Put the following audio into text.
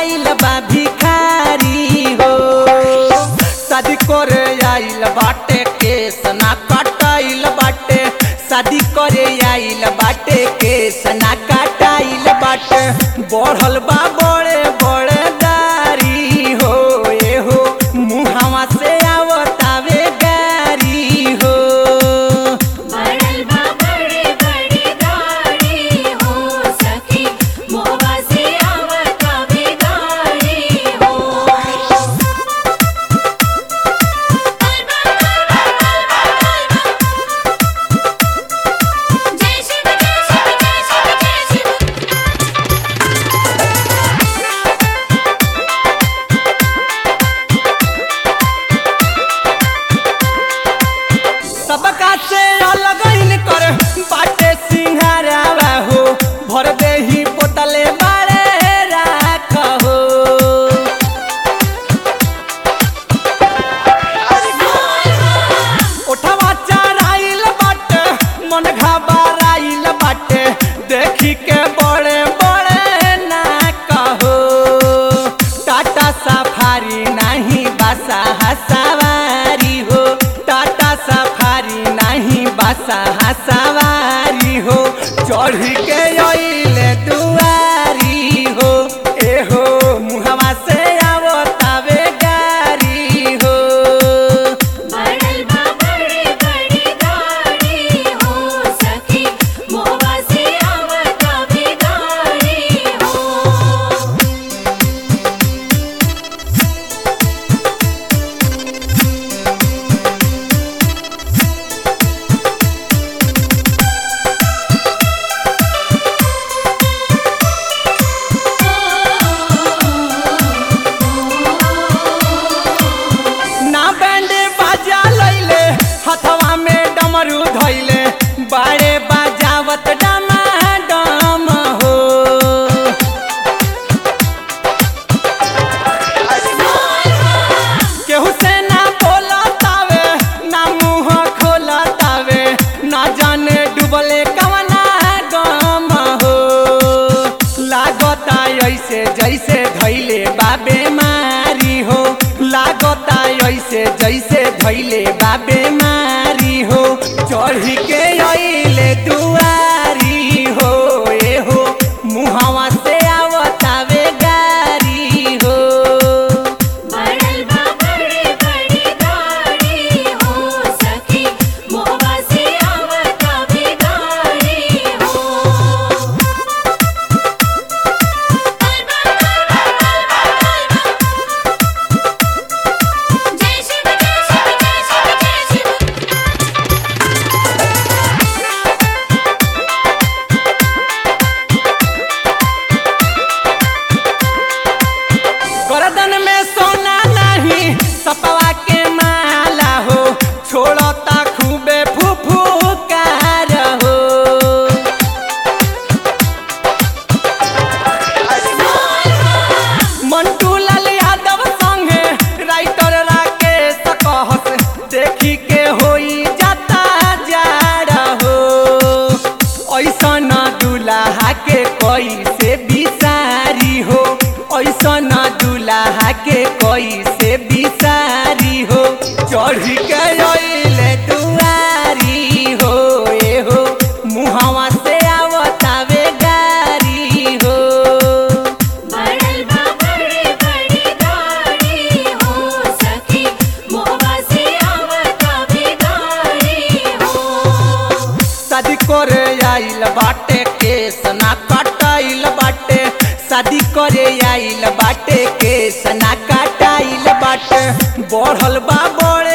भइल बा भिखारी हो शादी करे आइल बाटे केस ना कटाइल बाटे शादी करे आइल बाटे केस ना कटाइल बाटे बढ़ल बा बड़े बड़े दारी हो ए हो मुहावा से आवतावे गारी हो बड़ल बा बड़े बड़े गाड़ी हो सखी मोहबा से आवत बिगाड़ी हो जय शिव जय शिव जय शिव जय शिव सबका से अलग इन कर बाटे सिंहारावा हो भर देही पोतले बारे राख हो ओठवा चराइल बाटे मन घबराइल बाटे देखी के बड़े बड़े ना कहो टाटा सफारी नहीं बसा हसवारी हो टाटा सफारी नहीं बसा हसवारी हो चढ़ के अइले दुआरी हो ए हो मुहवा से आवतावे गारी हो बड़ल बा बड़े बड़े गाड़ी हो सखी मोहबा से आवत बिगाड़ी हो ना बैंड बाजा लैले हथवा में डमरू धैले बाड़े बाजावत डमा डम हो केहू से ना बोलतावे ना मुंह खोलतावे ना जाने डूबले कवना गम हो लागता ऐसे जैसे धैले बाबे मारी हो लागता ऐसे जैसे धैले बाबे मारी हो चढ़ी के अइले दुआरी हो ए हो मुहवा से आवतावे गारी हो बड़ल बा बड़े बड़े गाड़ी हो सखी मोहबा से आवत बिगाड़ी हो जय शिव जय शिव जय शिव जय शिव गर्दन में सोना नहीं सपवा के माला हो छोड़ता खूबे फुफुकार हो मंटू लाल यादव संगे राइटर राकेश कहस देखी के होई जाता जाड़ा हो ऐसा न दुल्हा के कोई से बिसारी हो ऐसा न दुल्हा के कोई से बिसारी हो चढ़ के अइले दुआरी हो ए हो मुहवा से आवतावे गारी हो बड़ल बा बड़े बड़े गाड़ी हो सखी मोहबा से आवत बिगाड़ी हो शादी करे आइल बाटे केस ना कटाइल बाटे शादी करे आइल बाटे केस ना कटाइल बाटे बढ़ल बा बड़े